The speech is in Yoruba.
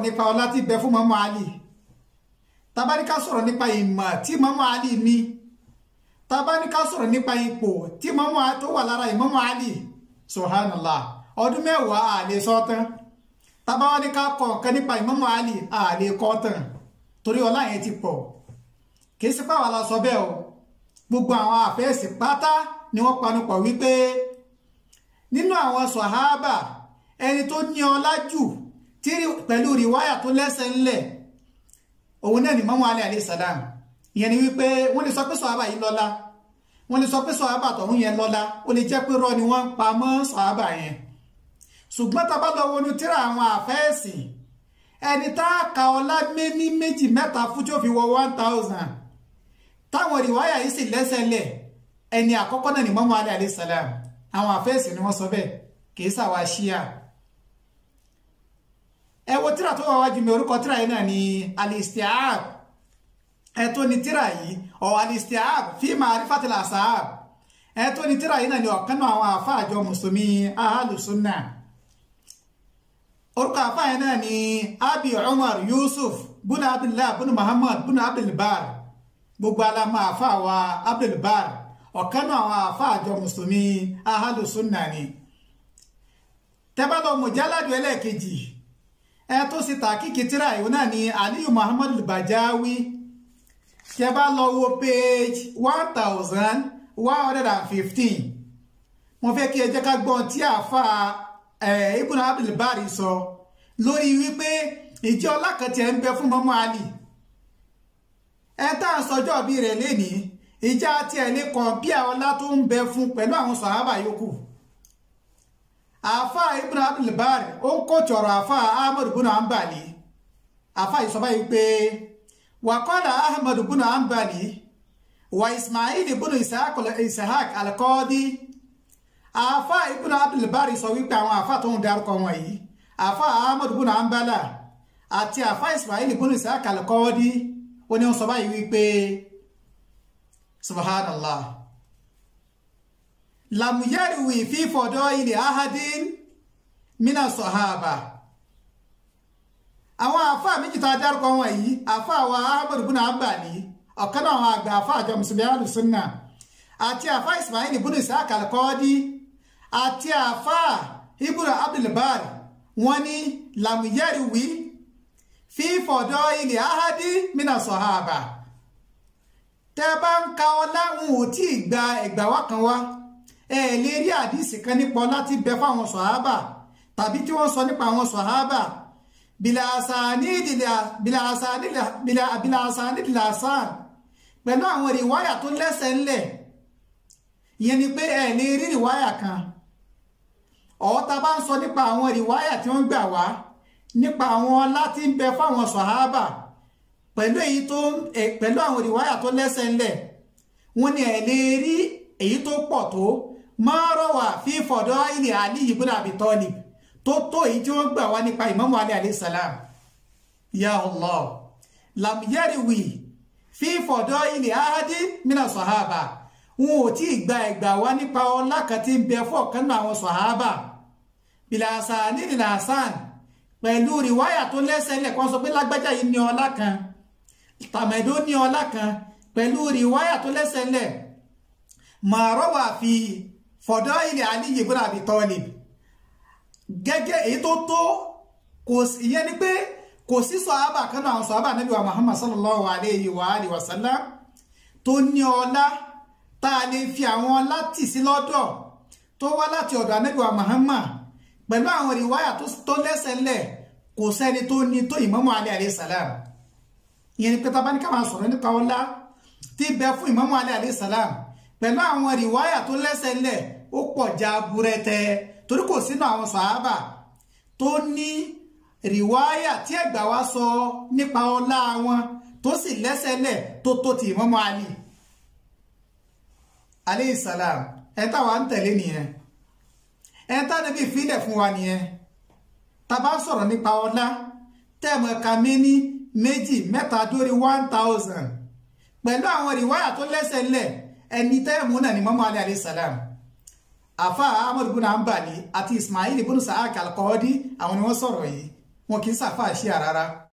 nípa ọlá tí bẹ fún mọ́mọ́ Ali tabaníká sọ̀rọ̀ nípa ìmọ̀ tí mọ́mọ́ Ali ní tabaníká sọ̀rọ̀ nípa ipò tí mọ́mọ́ tó wà lára ìmọ́mọ́ Ali subhanallah ọdún mẹ́wàá àlè sọ́tán tabaníká kọ̀ nǹkan nípa ìmọ́mọ́ Ali àlè kọ́ tán torí ọlá yẹn ti pọ̀ kì í sí pàwọn aláṣọ bẹ́ẹ̀ o gbogbo àwọn àfẹ́sì pátá ni wọ́n panupọ̀ wípé nínú àwọn sọ̀háábà ẹni tó ní ọlá jù tí pẹ̀lú rìwáyà tó lẹ́sẹ̀ ńlẹ̀ òun náà ni mọ́mọ́ alẹ́ alayhi salam ìyẹn ni wípé wọ́n lè sọ pé sọ̀háábà yìí lọ́lá wọ́n lè sọ pé sọ̀háábà tọ̀hún yẹn lọ́lá ó lè jẹ́ pé rọ́ ni wọ́n ń pa mọ́ sọ̀háábà yẹn ṣùgbọ́n tá a bá lọ wọnú tíra àwọn àfẹ́sì ẹni tá a ka ọlá méní méjì mẹ́ta fún tí ó fi wọ one thousand táwọn rìwáyà yìí sì lẹ́sẹ̀ lẹ̀ ẹni àkọ́kọ́ náà ni mọ́mọ́ alẹ́ alayhi salam àwọn àfẹ́sì ni wọ́n sọ bẹ́ẹ̀ kì í sàwá ṣíà ẹ wo tíra tó wà wájú mi orúkọ tíra yìí náà ni alistiab ẹ tó ní tíra yìí ọ alistiab fi ma'rifatil ashab ẹ tó ní tíra yìí náà ni ọ̀kan náà àwọn àfáàjọ mùsùlùmí ahalusunna orúkọ àfáà yẹn náà ni abi umar yusuf buna abdullah buna muhammad buna abdulbar gbogbo alamọ àfáà wa abdulbar ọ̀kan náà àwọn àfáàjọ mùsùlùmí ahalusunna ni tẹ́bálọ̀ mùjáládù ẹlẹ́ẹ̀kejì ẹ tó sì tàkìkì tíra ìwọ náà ni aliyu muhammad bajawi tẹ́ bá lọ wo page one thousand one hundred and fifteen mo fẹ́ kí ẹ jẹ́ ká gbọ́n tí àfa ibùn abdulbari sọ lórí wípé ìjọ ọlákàtì ẹ̀ ń bẹ fún mọ́mọ́ ali ẹ tá à ń sọjọ́ bí rẹ̀ lénìí ìjà tí ẹ̀ lè kàn bí àwọn ọlá tó ń bẹ fún pẹ̀lú àwọn sàhábà yòókù àfà ibn abdulbari ó ń kó tọrọ àfà ahmad ibn hanbali àfà ìsọba yìí pé wàkọ́lá ahmad ibn hanbali wa ismail ibn ishaq alqadi àfà ibn abdulbari sọ wípé àwọn àfà tó ń darúkọ wọn yìí àfà ahmad ibn hanbala àti àfà ismail ibn ishaq alqadi ó ní wọn sọ báyìí wípé subhanallah lamuyariwi fi fọ̀dọ̀ ilẹ̀ ahadin mina sọ̀háàbà àwọn àfà méjì tá a dárúkọ wọn yìí àfà wa ahmed ibn hanbali ọ̀kan náà àwọn àgbà àfà àjọ mùsùlùmí alùsùnà àti àfà ismail ibn ishaq al-qadi àti àfà ibn abdulbar wọn ní lamuyariwi fi fọ̀dọ̀ ilẹ̀ ahadin mina sọ̀háàbà tẹ́ bá ń ka ọlá wọn ò tí ì gba ẹgbàá wá kan wá ẹ lè rí àdìsí kan nípa láti bẹ fáwọn sọ̀hábà tàbí tí wọ́n sọ nípa àwọn sọ̀hábà bìlàsánìdìlàsán pẹ̀lú àwọn rìwáyà tó lẹ́sẹ̀ ńlẹ̀ ìyẹn ni pé ẹ lè rí rìwáyà kan ọ̀ọ́ta bá ń sọ nípa àwọn rìwáyà tí wọ́n gbà wá nípa àwọn láti ń bẹ fáwọn sọ̀hábà pẹ̀lú èyí tó pẹ̀lú àwọn rìwáyà tó lẹ́sẹ̀ ńlẹ̀ wọ́n ní ẹ lè rí èyí tó pọ̀ tó máa rọwà fi fọ̀dọ̀ ilẹ̀ Ali ibn Abi Talib tó tó èyí tí wọ́n gbà wá nípa Imamu Ali alayhi salam ya Allah lam yariwi fi fọ̀dọ̀ ilẹ̀ ahadi mina sọ̀hábà wọn ò tí ì gba ẹ̀gbà wá nípa ọlá kan tí ń bẹ fún ọ̀kan náà àwọn sọ̀hábà bìlàsà nílìlà hasan pẹ̀lú rìwáyà tó lẹ́sẹ̀ lẹ̀ kan sọ pé lágbájá yìí ní ọlá kan tàmẹ̀dó ní ọlá kan pẹ̀lú rìwáyà tó lẹ́sẹ̀ lẹ̀ ma rọ́wà fi fọ̀dọ̀ ilẹ̀ Ali ibn Abi Talib gẹ́gẹ́ èyí tó tó kò ìyẹn ni pé kò sí sọ̀hábà kan náà àwọn sọ̀hábà Nábì wa Muhammad sallallahu alayhi wa alihi wa sallam tó ní ọlá tá a lè fi àwọn ọlá tì sí lọ́dọ̀ tó wá láti ọ̀dọ̀ Nábì wa Muhammad pẹ̀lú àwọn rìwáyà tó lẹ́sẹ̀ ńlẹ̀ kò sẹ́ni tó ní tó Imamu Ali alayhi salam ìyẹn ni pé tá a bá ní ká máa sọ̀rọ̀ nípa ọlá tí bẹ fún Imamu Ali alayhi salam pẹ̀lú àwọn rìwáyà tó lẹ́sẹ̀ ńlẹ̀ ó pọ̀ já burẹ́tẹ torí kò sínú àwọn sàábà tó ní rìwáyà tí ẹ̀gbà wá sọ nípa ọlá wọn tó sì lẹ́sẹ̀ ńlẹ̀ tó tó ti Imamu Ali alayhi salam ẹ táwa ń tẹ̀lé nìyẹn ẹ tá níbi ìfilẹ̀ fún wa nìyẹn tá bá sọ̀rọ̀ nípa ọlá tẹ́ẹ̀mù ẹ̀ka méní méjì mẹ́ta dórí one thousand pẹ̀lú àwọn rìwáyà tó lẹ́sẹ̀ ńlẹ̀ ẹni tẹ́ẹ̀mù náà ni mọ́mọ́ alẹ́ alayhi salam afa ahmad ibn hanbali àti ismail ibn sa'ak al-qadi àwọn ni wọ́n sọ̀rọ̀ yìí wọn kì í ṣàfà ṣíà rárá